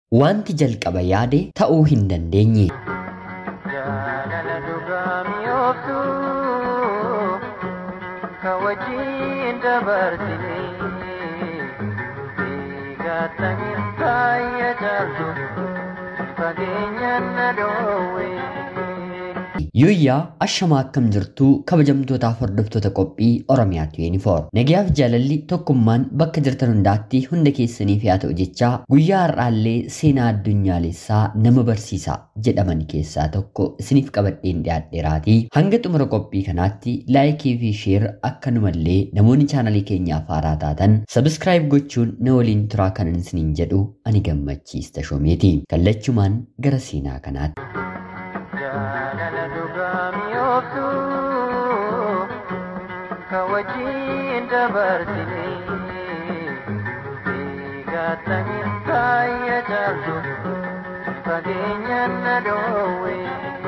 wanti jalqaba yaade ta'uu hin dandeenye. Jaalala dhugaa mi'ooftu kan wajjin dabarsine eegatta hirkaayya jaaltu fageenyaan na dhoowwe. Yooyyaa ashamaa akkam jirtuu kabajamtootaaf hordoftoota qophii Oromiyaatu yuunifoor. Nagayaaf jaalalli tokkummaan bakka jirtan hundaatti hunda keessaniif yaa ta'u jechaa guyyaa har'aallee seenaa addunyaalessaa nama barsiisaa jedhaman keessaa tokko isiniif qabadheen dhiyaadheeraatii hanga xumura qophii kanaatti laayikii fi sheer akkanumallee namoonni chaanalii keenyaaf haaraa taatan sabiskiraayib gochuun na waliin turaa kanan isiniin jedhu ani gammachiista shoomeeti. Kallachumaan gara seenaa kanaatti. Jaalala dhugaa mi'ooftu kan wajjin dabarsine eegatta hirkaayya jaaltu fageenyaan na dhoowwe.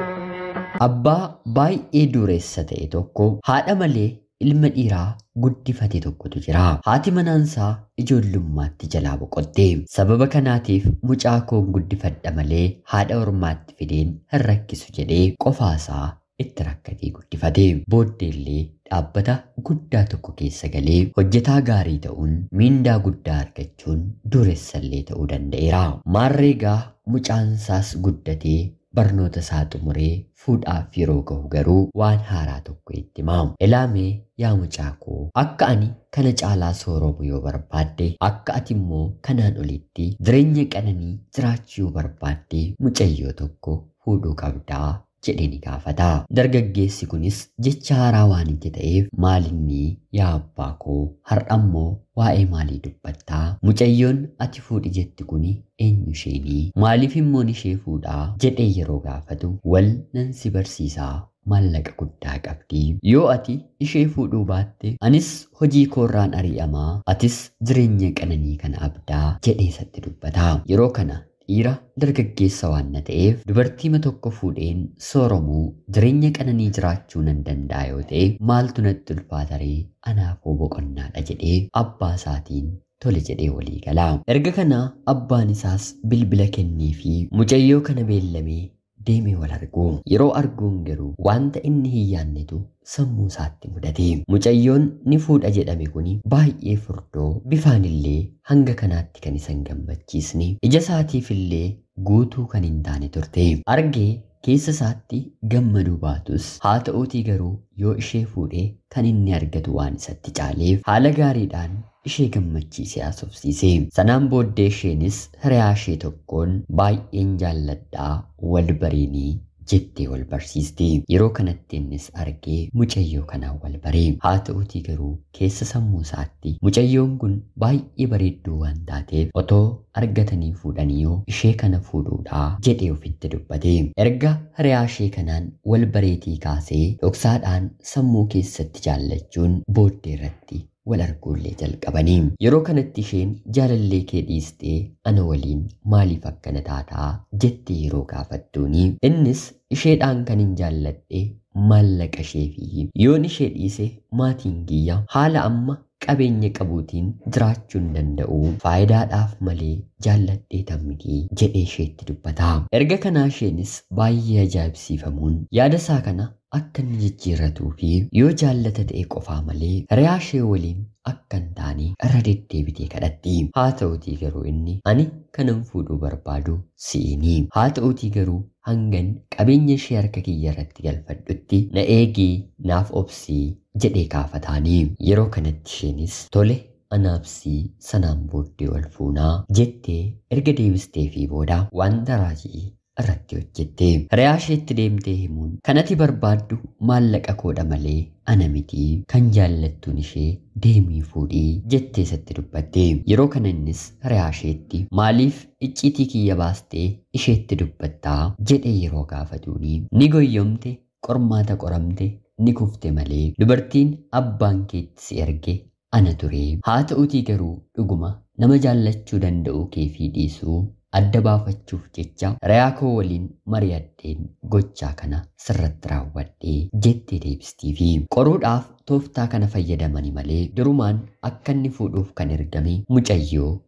Abbaa baay'ee dureessa ta'e tokko haadha malee ilma dhiiraa guddifate tokkotu jira. Haati manaansaa ijoollummaatti jalaa boqotte. Sababa kanaatiif mucaa koon guddifadha malee haadha ormaatti fideen hin rakkisu jedhee qofaasaa itti rakkatee guddifate. Booddeellee dhaabbata guddaa tokko keessa galee hojjetaa gaarii ta'uun miindaa guddaa argachuun dureessallee ta'uu danda'eera. Maarreegaa mucaansaas guddatee barnoota isaa xumuree fuudhaaf yeroo gahu garuu waan haaraa tokko itti himamu. Ilaamee yaa mucaa koo akka ani kana caalaa sooromu yoo barbaadde akka ati immoo kanaan olitti jireenya qananii jiraachuu yoo barbaadde mucayyoo tokko fuudhuu qabdaa jedhee ni gaafata. Dargaggeessi kunis jecha haaraa waan itti ta'eef maalinni yaa abbaa koo har'a immoo waa'ee maalii dubbattaa? Mucayyoon ati fuudhi jetti kuni eenyu isheenii? Maaliif immoo ishee fuudhaa? jedhee yeroo gaafatu wal nan si barsiisaa maallaqa guddaa qabdi. Yoo ati ishee fuudhuu baatte anis hojii koorraan ari'amaa atis jireenya qananii kana abdaa jedhee isatti dubbata. Yeroo kana dhiira dargaggeessa waan na ta'eef dubartiima tokko fuudheen sooromuu jireenya qananii jiraachuu nan danda'a yoo ta'e maaltu natti ulfaataree anaafoo boqonnaadha jedhee abbaa isaatiin tole jedhee walii gala. Erga kana abbaan isaas bilbila kennee fi mucayyoo kana beellamee deemee wal argu. Yeroo arguun garuu wanta inni hin yaannetu sammuu isaatti mudate. Mucayyoon ni fuudha jedhame kuni baay'ee furdoo bifaan illee hanga kanaatti kan isa hin gammachiisne. Ija isaatiif illee guutuu kan hin taane turte. Argee keessa isaatti gammaduu baatus haa ta'uutii garuu yoo ishee fuudhee kan inni argatu waan isatti caaleef haala gaariidhaan ishee gammachiisee haasofsiise. Sanaan booddee isheenis hiriyaa ishee tokkoon baay'een jaalladhaa wal bariinii jettee wal barsiiste. Yeroo kanatti innis argee mucayyoo kanaan wal baree. Haa ta'uutii garuu keessa sammuu isaatti mucayyoon kun baay'ee bareedduu waan taateef otoo argatanii fuudhanii yoo ishee kana fuudhuudhaa jedhee ofitti dubbate. Erga hiriyaa ishee kanaan wal bareetii kaasee dhoksaadhaan sammuu keessatti jaallachuun booddee irratti wal arguullee jalqabanii. Yeroo kanatti isheen jaalallee kee dhiistee ana waliin maaliif akkana taataa jettee yeroo gaafattuuni. Innis isheedhaan kan hin jaalladhe maallaqa ishee fi yoon ishee dhiise maatiin kiyya haala amma qabeenya qabuutiin jiraachuu hin danda'u faayidaadhaaf malee jaalladhee tammiti jedhee isheetti dubbata. Erga kanaa isheenis baay'ee ajaa'ibsiifamuun yaada isaa kana akka inni jijjiirratuu fi yoo jaallata ta'e qofaa malee hiriyaa ishee waliin akka hin taane irra deddeebitee kadhatti. Haa ta'uutii garuu inni ani kanan fuudhuu barbaadu si'ini. Haa ta'uutii garuu hangan qabeenya ishee harka kiyya irratti galfadhutti na eegii naaf obsii jedhee kaafataanii. Yeroo kanatti isheenis tole anaabsii sanaan booddee wal fuunaa jettee erga deebistee fi booda wanta raajii irratti hojjette. Hiriyaa isheetti deemtee himuun kan ati barbaaddu maallaqa koodha malee ana miti kan jaallattuun ishee deemii fuudhii jettee isatti dubbatte. Yeroo kana innis hiriyaa isheetti maaliif icciitii kiyya baastee isheetti dubbattaa jedhee yeroo gaafatuuni ni goyyomte qormaata qoramte ni kufte malee dubartiin abbaan keetti si erge ana ture. Haa ta'uutii garuu dhuguma nama jaallachuu danda'uu kee fi dhiisuu adda baafachuuf jecha hiriyaa koo waliin mari'adheen gochaa kana sirratti raawwadhee jettee deebistii fi qoruudhaaf tooftaa kana fayyadamani malee durumaan akka inni fuudhuuf kan ergame mucayyoo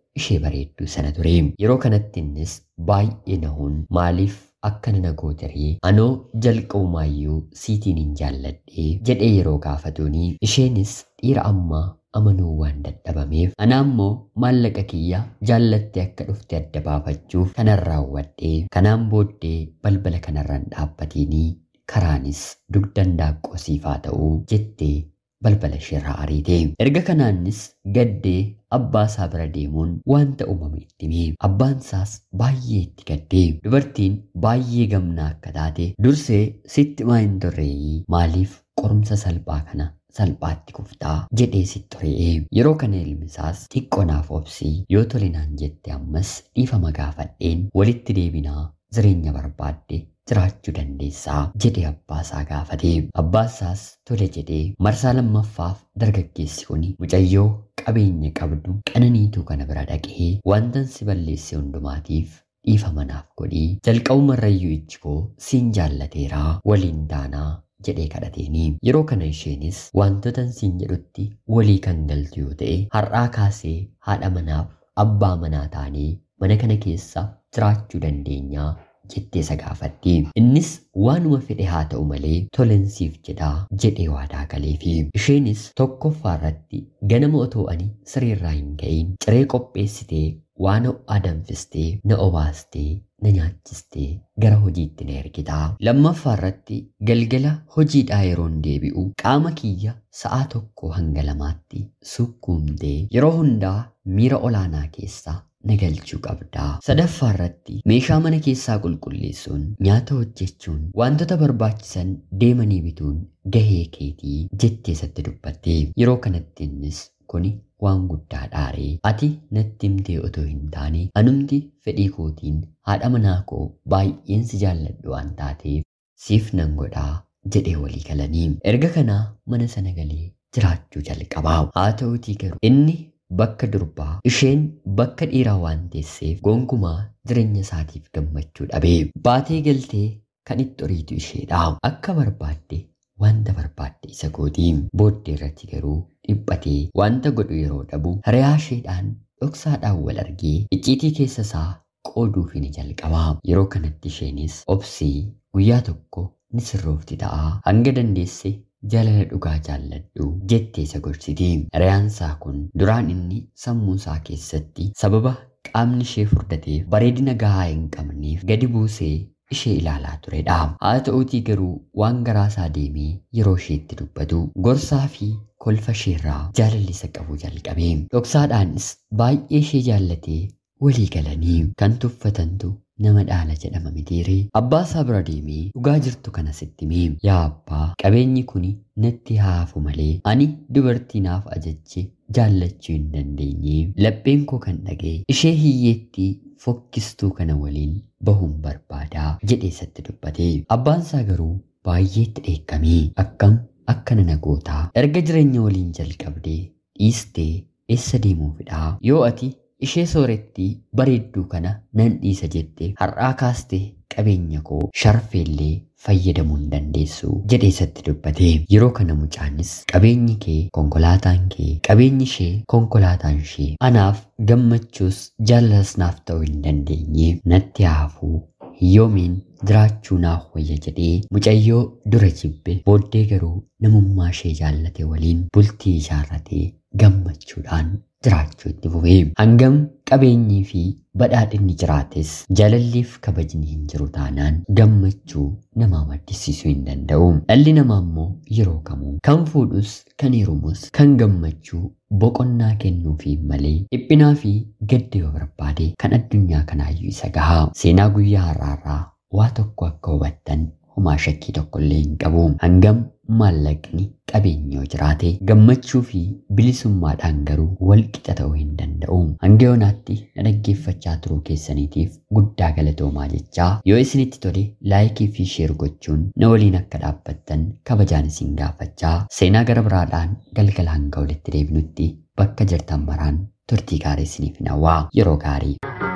ishee bareedduu sana ture. Yeroo kanatti innis baay'ee nahuun maaliif akkana na gootaree anoo jalqabumaayyuu siitiin hin jaalladhee jedhee yeroo gaafatuuni isheenis dhiira ammaa amanuu waan dadhabameef ana ammoo maallaqa kiyya jaallattee akka dhufte adda baafachuuf kanan raawwadhee kanaan booddee balbala kanarraan dhaabbateenii karaanis dugdan daaqqoo siifaa ta'uu jettee balbala isheerraa ariite. Erga kanaanis gaddee abbaa isaa bira deemuun wanta uumame itti hime. Abbaan isaas baay'ee itti gaddee dubartiin baay'ee gamnaa akka taate dursee sitti maa hin turreeyyii maaliif qorumsa salphaa kana salphaatti kuftaa jedhee sitti re'ee yeroo kana ilmi isaas xiqqoonaaf obsii yoo tolinaan jette ammas dhiifama gaafadheen walitti deebinaa jireenya barbaadde jiraachuu dandeessaa jedhee abbaasaa gaafate. Abbaasaas tole jedhee marsaa lammaffaaf dargaggeessi kun mucayyoo qabeenya qabdu qananiituu kana bira dhaqee wantan si balleesse hundumaatiif dhiifama naaf godhii jalqabumarrayyuu ijji koo siin jaallateeraa waliin daanaa jedhee kadhateeni yeroo kana isheenis wantoota siin jedhutti walii kan galtu yoo ta'e har'aa kaasee haadha manaaf abbaa manaa taanee mana kana keessa jiraachuu dandeenyaa jettee isa gaafatti. Innis waanuma fedhe haa ta'u malee tolensiif jedhaa jedhee waadaa galeefi. Isheenis tokkoffaa irratti ganama otoo ani siriirraa hin ka'in ciree qopheessitee waan ho'aa danfistee na obaastee na nyaachistee gara hojiitti na ergitaa. Lammaffaa irratti galgala hojiidhaa yeroon deebi'u qaama kiyya sa'aa tokko hanga lamaatti sukkuumtee yeroo hundaa miira olaanaa keessaa na galchuu qabdaa. Sadaffaa irratti meeshaa mana keessaa qulqulleessuun nyaata hojjechuun wantoota barbaachisan deemanii bituun gahee keetii jettee isatti dubbatte. Yeroo kanatti innis kuni waan guddaa dhaaree ati natti himtee otoo hin taane anumti fedhii kootiin haadha manaa koo baay'een si jaalladhu waan taateef siif nan godhaa jedhee walii galanii. Erga kanaa mana sana galee jiraachuu jalqabaa. Haa ta'uutii garuu inni bakka durbaa isheen bakka dhiiraa waan teesseef gonkumaa jireenya isaatiif gammachuu dhabee baatee galtee kan itti horiitu isheedha akka barbaadde wanta barbaadde isa gootii booddee irratti garuu dhiphatee wanta godhu yeroo dhabu hiriyaa isheedhaan dhoksaadhaan wal argee icciitii keessa isaa qooduuf ni jalqabaa yeroo kanatti isheenis obsii guyyaa tokko ni sirroofti ta'a hanga dandeesse jaalala dhugaa jaalladhu jettee isa gorsiti. Hiriyaansaa kun duraan inni sammuu isaa keessatti sababa qaamni ishee furdateef bareedina gahaa hin qabneef gadi buusee ishee ilaalaa turedha. Haa ta'uutii garuu waan garaa isaa deemee yeroo isheetti dubbatu gorsaa fi kolfa isheerraa jaalalli isa qabu jalqabe. Dhoksaadhaanis baay'ee ishee jaallatee walii galanii kan tuffatantu nama dhaala jedhama mitiiree abbaa isaa bira deemee dhugaa jirtu kana sitti himee yaa abbaa qabeenyi kun natti haafu malee ani dubartii naaf ajajje jaallachuu hin dandeenye lapheen koo kan dhagee ishee hiyyeetti fokkistuu kana waliin bahuun barbaadaa jedhee isatti dubbate abbaan isaa garuu baay'eetti dheekkamee akkam akkana na gootaa erga jireenya waliin jalqabdee dhiistee eessa deemuufidha yoo ati ishee sooretti bareedduu kana nan dhiisa jette har'aa kaaste qabeenya koo sharfeellee fayyadamuu hin dandeessu jedhee isatti dubbate yeroo kana mucaanis qabeenyi kee konkolaataan kee qabeenyi ishee konkolaataan ishee anaaf gammachuus jaalalas naaf ta'uu hin dandeenye natti haafuu hiyyoomiin jiraachuu naaf wayya jedhee mucayyoo dura jibbe booddee garuu namummaa ishee jaallate waliin bultii ijaarratee gammachuudhaan jiraachuu itti fufee hangam qabeenyii fi badhaadhinni jiraates jaalalliif kabajni hin jiru taanaan gammachuu namaa maddisiisuu hin danda'u. Dhalli namaa immoo yeroo kamuu kan fuudhus kan heerumus kan gammachuu boqonnaa kennuufi malee dhiphinaa fi gadda yoo barbaade kan addunyaa kanaayyuu isa gahaa. Seenaa guyyaa har'aarraa waa tokko akka hubattan homaa shakkii tokkollee hin qabu. Hangam maallaqni qabeenyoo jiraate gammachuu fi bilisummaadhaan garuu wal qixa ta'uu hin danda'u. Hanga yoonaatti na dhaggeeffachaa turuu keessaniitiif guddaa galatoomaa jechaa yoo isinitti tole laayikii fi sheer gochuun na waliin akka dhaabbattan kabajaan isin gaafachaa seenaa gara biraadhaan galgala hanga walitti deebinutti bakka jirtan maraan turtii gaarii isiniif hawwaa yeroo gaarii.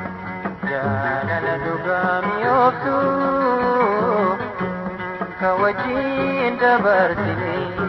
jaalala dhugaa mi'ooftu kan wajjin dabarsine